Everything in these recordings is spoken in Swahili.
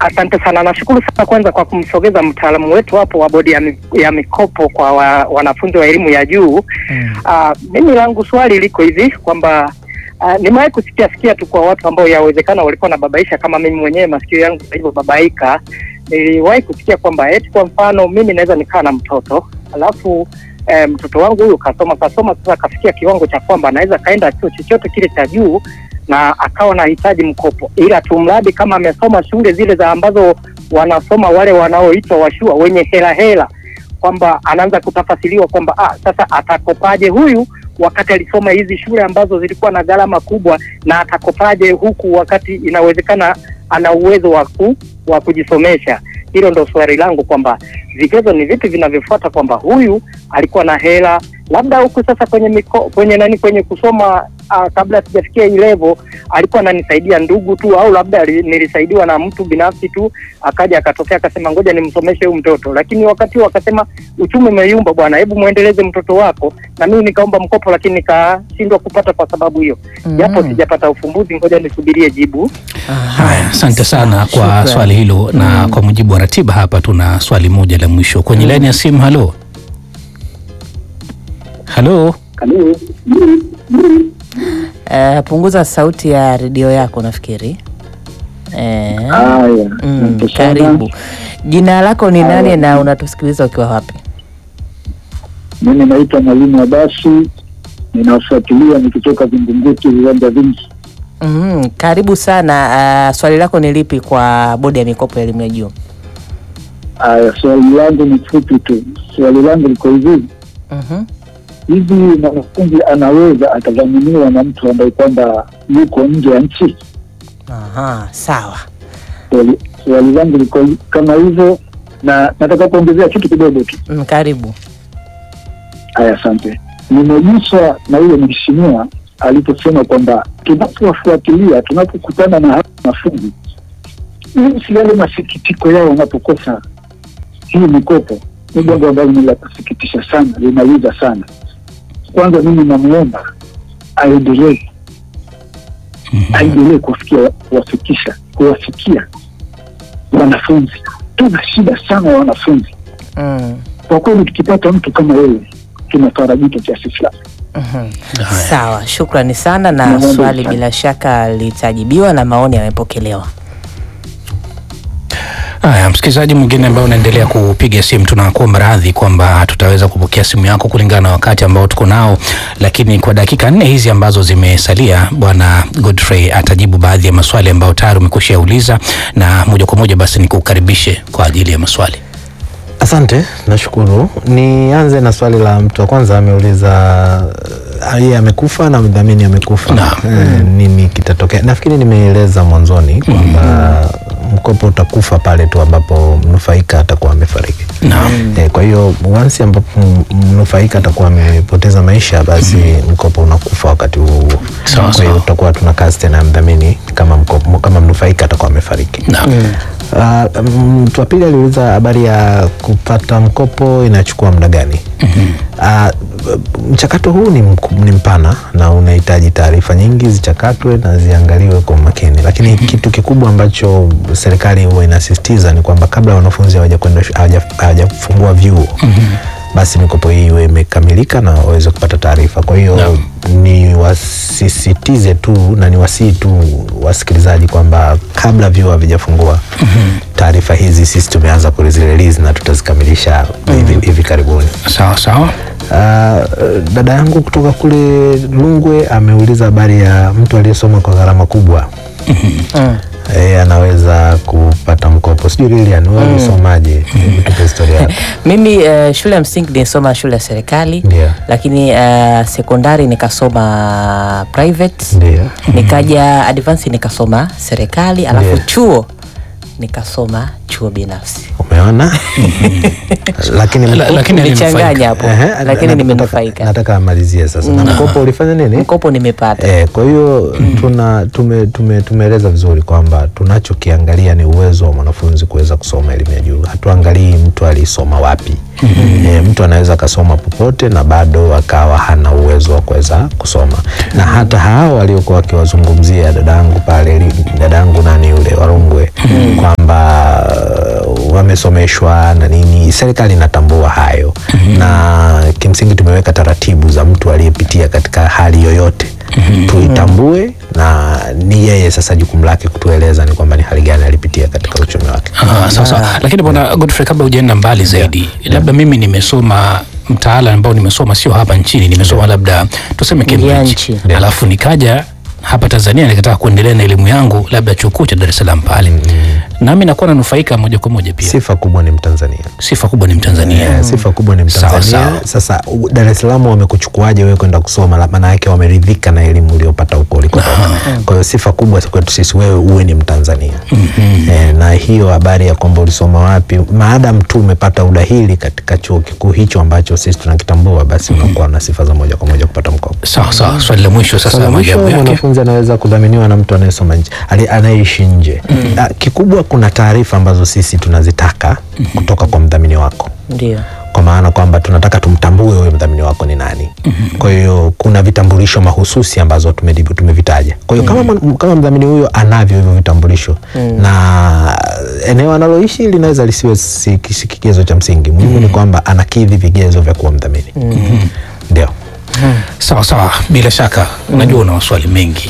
Asante sana, nashukuru sana kwanza kwa kumsogeza mtaalamu wetu hapo wa bodi ya, mi, ya mikopo kwa wa, wanafunzi wa elimu ya juu. Mm. Uh, mimi langu swali liko hivi kwamba uh, nimewahi kusikia sikia tu kwa watu ambao yawezekana walikuwa na babaisha kama mimi mwenyewe masikio yangu yalivyobabaika. Niliwahi kusikia kwamba eti kwa mfano mimi naweza nikaa na mtoto alafu eh, mtoto wangu huyu kasoma kasoma sasa kafikia kiwango cha kwamba anaweza kaenda chuo chochote kile cha juu na akawa anahitaji mkopo, ila tu mradi kama amesoma shule zile za ambazo wanasoma wale wanaoitwa washua wenye hela hela, kwamba anaanza kutafasiriwa kwamba ah, sasa atakopaje huyu wakati alisoma hizi shule ambazo zilikuwa na gharama kubwa, na atakopaje huku wakati inawezekana ana uwezo wa ku- wa kujisomesha. Hilo ndo swali langu kwamba vigezo ni vipi vinavyofuata kwamba huyu alikuwa na hela labda huku sasa kwenye miko, kwenye nani kwenye kusoma uh, kabla sijafikia hii level alikuwa ananisaidia ndugu tu au labda ali- nilisaidiwa na mtu binafsi tu akaja akatokea akasema ngoja nimsomeshe huyu mtoto, lakini wakati huo akasema uchumi umeyumba bwana, hebu muendeleze mtoto wako, na mimi nikaomba mkopo lakini nikashindwa kupata kwa sababu hiyo, japo Mm. sijapata ufumbuzi, ngoja nisubirie jibu. Haya, asante sana kwa Shukran. swali hilo, na kwa mujibu wa ratiba hapa tuna swali moja la mwisho kwenye laini ya simu. Halo, halo, Eh, punguza sauti ya redio yako nafikiri. Eh, Haya, mm, asante sana. karibu. Jina lako ni nani na unatusikiliza ukiwa wapi? Mimi naitwa Mwalimu Abasi, ninafuatilia nikitoka Vingunguti, viwanja vingi. Mm, karibu sana. Ah, swali lako ni lipi kwa bodi ya mikopo ya elimu ya juu? Haya, swali langu ni fupi tu. Swali langu liko hivi Mhm. hivi, mwanafunzi anaweza akadhaminiwa na mtu ambaye kwamba yuko nje ya nchi? Aha, sawa. Swali- Swali langu liko hi- kama hivyo, na nataka kuongezea kitu kidogo tu. Mm, karibu. Haya, asante. Nimeguswa na yule mheshimiwa aliposema kwamba tunapowafuatilia, tunapokutana na hawa wanafunzi, jinsi yale masikitiko yao wanapokosa hii mikopo, ni jambo ambalo ni la kusikitisha sana, linauza sana. Kwanza mimi namwomba aendelee, aendelee kuwafikia, kuwafikisha, kuwafikia wanafunzi. Tuna shida sana ya wanafunzi Mm. kwa kweli tukipata mtu kama wewe tunafarajika kiasi fulani. Mhm. Sawa, shukrani sana na Naomba swali sana. bila shaka litajibiwa na maoni yamepokelewa. Haya, msikilizaji mwingine ambaye unaendelea kupiga simu, tunakuomba radhi kwamba tutaweza kupokea simu yako kulingana na wakati ambao tuko nao, lakini kwa dakika nne hizi ambazo zimesalia, bwana Godfrey atajibu baadhi ya maswali ambayo tayari umekwisha yauliza, na moja kwa moja basi nikukaribishe kwa ajili ya maswali. Asante, nashukuru. Nianze na swali la mtu wa kwanza, ameuliza uh, yeye amekufa na mdhamini amekufa, Naam. eh, nini kitatokea? Nafikiri nimeeleza mwanzoni kwamba mkopo utakufa pale tu ambapo mnufaika atakuwa amefariki. Naam. Eh, kwa hiyo once ambapo m- mnufaika atakuwa amepoteza maisha, basi mkopo unakufa wakati huo huo. Sawa, Kwa hiyo sawa. tutakuwa tuna kazi tena ya mdhamini kama mkopo, kama mnufaika atakuwa amefariki. Naam. Ah, mtu wa pili aliuliza habari ya kupata mkopo inachukua muda gani? Ah, mchakato huu ni, mku- ni mpana na unahitaji taarifa nyingi zichakatwe na ziangaliwe kwa makini, lakini kitu kikubwa ambacho serikali huwa inasisitiza ni kwamba kabla wanafunzi hawajakwenda shu- hawaja- hawajafungua vyuo basi mikopo hii iwe imekamilika na waweze kupata taarifa. Kwa hiyo Naam. ni wasisitize tu na ni wasii tu wasikilizaji kwamba kabla vyuo havijafungua taarifa hizi sisi tumeanza kuzirelease na tutazikamilisha hivi, hivi karibuni. Sawa sawa. Ah, dada yangu kutoka kule Lungwe ameuliza habari ya mtu aliyesoma kwa gharama kubwa Mm. e, anaweza kupata mkopo. Sijui Lilian wewe ulisomaje? Hebu tupe historia yako. Mimi eh, shule ya msingi nilisoma shule ya serikali Ndio. lakini eh, sekondari nikasoma private Ndio. nikaja advance nikasoma serikali alafu Ndio. chuo nikasoma chuo binafsi Umeona? lakini La- mkopo- lakini nichanganya alinufaika. hapo Ehe, lakini nataka- nimenufaika Nataka amalizie sasa. Na mkopo ulifanya nini? mkopo nimepata Eh, kwa hiyo tuna tume, tume, tumeeleza vizuri kwamba tunachokiangalia ni uwezo wa mwanafunzi kuweza kusoma elimu ya juu. Hatuangalii mtu alisoma wapi. Eh, mtu anaweza akasoma popote na bado akawa hana uwezo wa kuweza kusoma, na hata hao waliokuwa wakiwazungumzia dadangu pale, li- dadangu nani yule Warungwe, kwamba wamesomeshwa na nini, serikali inatambua hayo na kimsingi tumeweka taratibu za mtu aliyepitia katika hali yoyote tuitambue, na ni yeye sasa jukumu lake kutueleza ni kwamba ni hali gani alipitia katika uchumi wake. Ah, sawa sawa. Lakini bwana Godfrey, kabla hujaenda mbali zaidi, labda mimi nimesoma mtaala ambao nimesoma sio hapa nchini, nimesoma labda tuseme Nje ya Cambridge, nchi. alafu nikaja hapa Tanzania nikataka kuendelea na elimu yangu labda chuo kikuu cha Dar es Salaam pale, nami nakuwa nanufaika moja kwa moja pia. Sifa kubwa ni Mtanzania. Sifa kubwa ni Mtanzania. Yeah, sifa kubwa ni Sawa, Mtanzania. sawa. Sasa u- Dar es Salaam wamekuchukuaje wewe kwenda kusoma? La- Maana yake wameridhika na elimu uliyopata huko ulikotoka. Kwa hiyo sifa kubwa kwetu sisi wewe uwe ni Mtanzania. Eh, na hiyo habari ya kwamba ulisoma wapi, maadamu tu umepata udahili katika chuo kikuu hicho ambacho sisi tunakitambua, basi unakuwa na sifa za moja kwa moja kupata mkopo. Sawa sawa. Swali la mwisho sasa, Swala mwisho, majabu yake. mwanafunzi anaweza kudhaminiwa na mtu anayesoma nje ali- anayeishi nje. Ah, Kikubwa kuna taarifa ambazo sisi tunazitaka kutoka kwa mdhamini wako Ndio. kwa maana kwamba tunataka tumtambue huyo mdhamini wako ni nani. Kwa hiyo kuna vitambulisho mahususi ambazo tumedibu tumevitaja. Kwa hiyo kama, mwan- kama mdhamini huyo anavyo hivyo vitambulisho na eneo analoishi linaweza lisiwe si, si kigezo cha msingi. Muhimu ni kwamba anakidhi vigezo vya kuwa mdhamini. Ndio. Sawa sawa, bila shaka unajua una maswali mengi.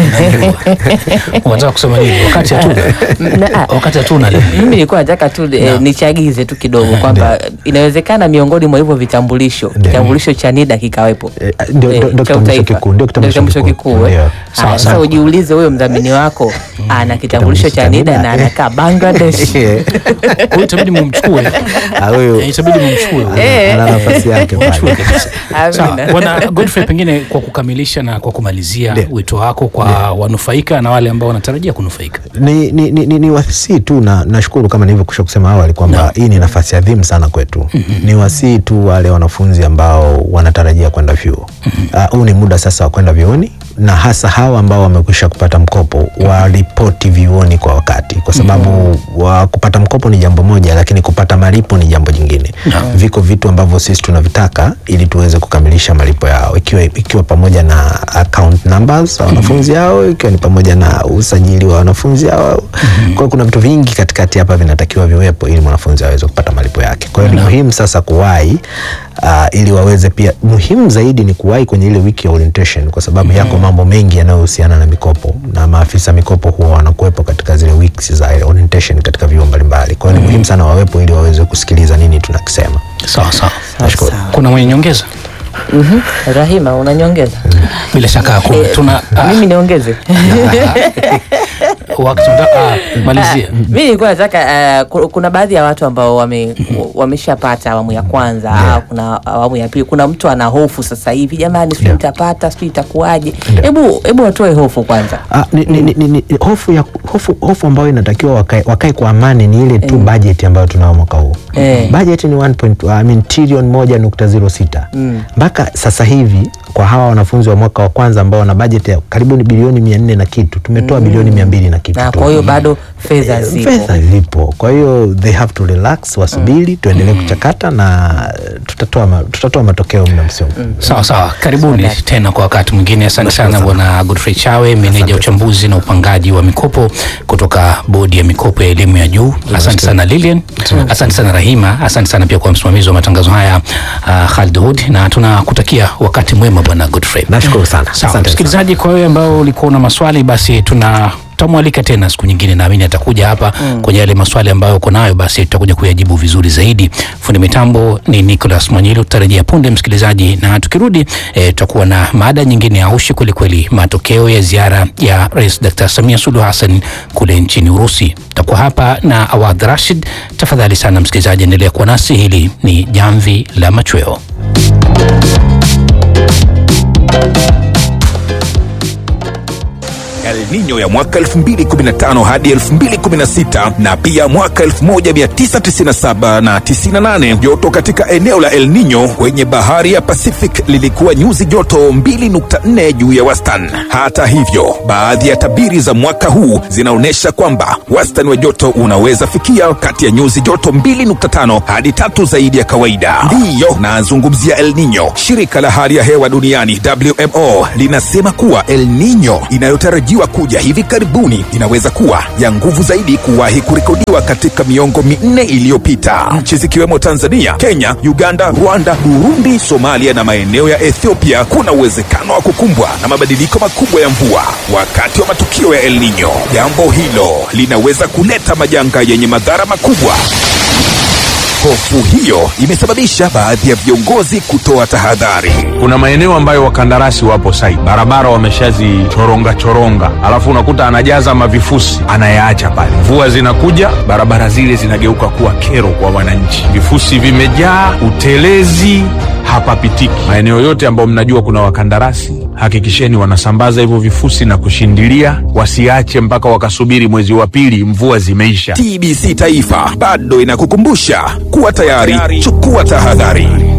Unataka kusema nini? Wakati hatuna. Na- ah, Wakati hatuna leo. mimi nilikuwa nataka tu eh, nichagize tu kidogo kwamba inawezekana miongoni mwa hivyo vitambulisho Ndio. kitambulisho cha NIDA kikawepo Eh, ndio- Eh, ndio- ndio cha kitambulisho utaifa. kikuu, ndio kitambulisho Ndio kitambulisho kikuu. kikuu, eh. Ndio. Haya, Sawa, Sasa sawa. ujiulize huyo mdhamini wako ana kitambulisho cha NIDA na anakaa Bangladesh. Kwa hiyo itabidi mumchukue. Ah, huyo Eh, Itabidi mumchukue. huyo. Eh. ana nafasi yake pale. Mchukue kabisa. Sawa, Amina. bwana Godfrey, pengine kwa kukamilisha na kwa kumalizia Ndio. wito wako kwa wanufaika na wale ambao wanatarajia kunufaika. ni, ni, ni, ni, ni wasii tu na nashukuru kama nilivyokusha kusema awali kwamba hii ni nafasi adhimu sana kwetu. Ni wasii tu wale wanafunzi ambao wanatarajia kwenda vyuo. Ah, Huu ni muda sasa wa kwenda vyuoni na hasa hawa ambao wamekwisha kupata mkopo waripoti vyuoni kwa wakati, kwa sababu wa kupata mkopo ni jambo moja, lakini kupata malipo ni jambo jingine. Viko vitu ambavyo sisi tunavitaka ili tuweze kukamilisha malipo yao, ikiwa, ikiwa pamoja na account numbers za wanafunzi hao, ikiwa ni pamoja na usajili wa wanafunzi hao. Kwa hiyo kuna vitu vingi katikati hapa vinatakiwa viwepo ili mwanafunzi aweze kupata malipo yake. Kwa hiyo ni muhimu sasa kuwahi uh, ili waweze pia, muhimu zaidi ni kuwahi kwenye ile wiki ya orientation, kwa sababu yako mambo mengi yanayohusiana na mikopo na maafisa mikopo huwa wanakuwepo katika zile weeks za orientation katika vyuo mbalimbali. Kwa hiyo ni muhimu sana wawepo ili waweze kusikiliza nini tunakisema. Sawa sawa. Nashukuru. Kuna mwenye nyongeza? Mhm. Rahima unanyongeza? Bila shaka hakuna. Eh, Tuna ah, Mimi niongeze. wakati tunataka ah, malizia. mi nilikuwa nataka uh, ku- kuna baadhi ya watu ambao wame, wameshapata awamu ya kwanza au kuna awamu ya pili. Kuna mtu ana hofu sasa hivi, jamani, sijui Yeah. nitapata, sijui itakuwaje. Yeah. Hebu hebu watoe hofu kwanza. Ah, ni, ni, ni, ni, ni, hofu, ya, hofu, hofu ambayo inatakiwa wakae, wakae kwa amani ni ile tu budget ambayo tunao mwaka huu Eh. budget ni 1. I mean, trilioni moja nukta zero sita mpaka sasa hivi kwa hawa wanafunzi wa mwaka wa kwanza ambao wana budget ya karibu ni bilioni mia nne na kitu tumetoa bilioni mia mbili na kitu Na tu. kwa hiyo bado fedha Eh, zipo. fedha zipo kwa hiyo they have to relax wasubiri tuendelee kuchakata na tutatoa, ma, tutatoa matokeo muda msio Sawa sawa, karibuni tena kwa wakati mwingine. Asante sana Bwana Godfrey Chawe, meneja uchambuzi na upangaji wa mikopo kutoka Bodi ya Mikopo ya Elimu ya Juu. Asante sana Lilian, asante sana Rahima, asante sana pia kwa msimamizi wa matangazo haya uh, Khalid Hud, na tunakutakia wakati mwema Bwana Godfrey. nashukuru sana Sawa Asante msikilizaji, kwa wewe ambao ulikuwa na maswali, basi tuna tutamwalika tena siku nyingine, naamini atakuja hapa kwenye yale maswali ambayo uko nayo, basi tutakuja kuyajibu vizuri zaidi. Fundi mitambo ni Nicholas Mwanyilo, tutarejea punde msikilizaji, na tukirudi eh, tutakuwa na mada nyingine ya ushi kwelikweli, matokeo ya ziara ya Rais Dr. Samia Suluhu Hassan kule nchini Urusi. Tutakuwa hapa na Awadh Rashid. Tafadhali sana msikilizaji, endelea kuwa nasi. Hili ni Jamvi la Machweo. El Nino ya mwaka 2015 hadi 2016 na pia mwaka 1997 na 98. Joto katika eneo la El Nino kwenye bahari ya Pacific lilikuwa nyuzi joto 2.4 juu ya wastani. Hata hivyo, baadhi ya tabiri za mwaka huu zinaonyesha kwamba wastani wa joto unaweza fikia kati ya nyuzi joto 2.5 hadi tatu zaidi ya kawaida. Ndiyo nazungumzia El Nino. Shirika la hali ya hewa duniani WMO linasema kuwa El Nino inayotarajiwa inayokuja hivi karibuni inaweza kuwa ya nguvu zaidi kuwahi kurekodiwa katika miongo minne iliyopita. Nchi zikiwemo Tanzania, Kenya, Uganda, Rwanda, Burundi, Somalia na maeneo ya Ethiopia kuna uwezekano wa kukumbwa na mabadiliko makubwa ya mvua wakati wa matukio ya El Nino. Jambo hilo linaweza kuleta majanga yenye madhara makubwa. Hofu hiyo imesababisha baadhi ya viongozi kutoa tahadhari. kuna maeneo ambayo wakandarasi wapo site, barabara wameshazichoronga choronga, alafu unakuta anajaza mavifusi anayaacha pale. Mvua zinakuja, barabara zile zinageuka kuwa kero kwa wananchi, vifusi vimejaa, utelezi hapapitiki. Maeneo yote ambayo mnajua kuna wakandarasi, hakikisheni wanasambaza hivyo vifusi na kushindilia, wasiache mpaka wakasubiri mwezi wa pili mvua zimeisha. TBC Taifa bado inakukumbusha kuwa tayari, chukua tahadhari.